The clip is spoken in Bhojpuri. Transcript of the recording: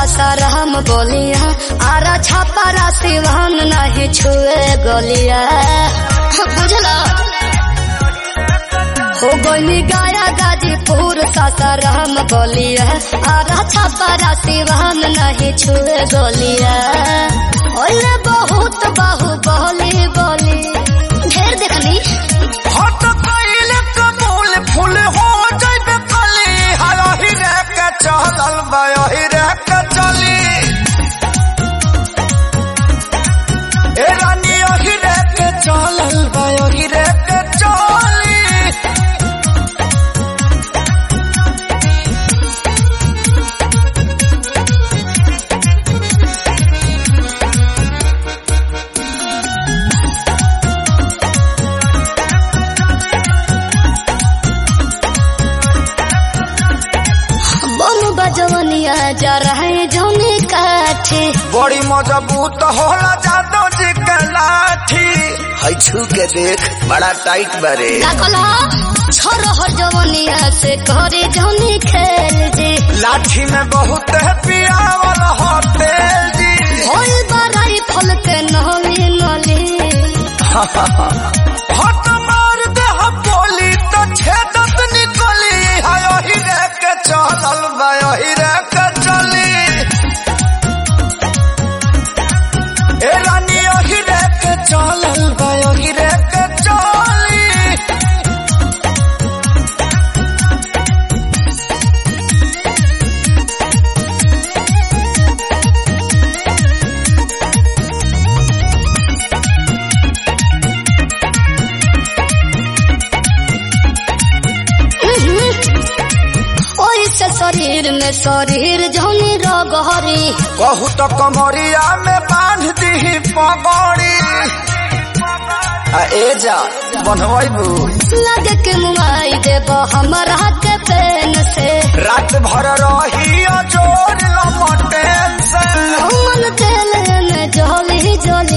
सासाराम बोलिया आरा छापारा सिवान नहीं छुए गलिया बुझला हो गई गाया गाजीपुर सासाराम बोलिया आरा छापारा सिवान नहीं छुए गलिया ओले बहुत बाहु बोली बोली ढेर देखनी हट कइले कबूल फूल हो जइबे कली हरही रे के चलल बयही रे के चली ए रानी यही रे के चलल बयही रे के चली बम बजवनिया जा रहे जौनी काठे बड़ी मजबूत होला जादो जी के लाठी है छू के देख बड़ा टाइट बरे का कहला छोरो हर जवनिया से करे जौनी खेल जे लाठी में बहुत है पियावल हो तेल जी होल बराई फल के नली नली हट मार दे हम बोली तो छेदत निकली हाय ही रे के चलल बाय ही रे के चली ए रानी ही रे के चलल बाय ही रे के चली ओई से शरीर में शरीर जौनी रगहरी कहू तो कमरिया में बांध दी पगड़ी आ ए जा बनवाइबू लगे के मुआई देब हमरा के पेन से रात भर रही जोर लमटेन से मन तेल में जली जली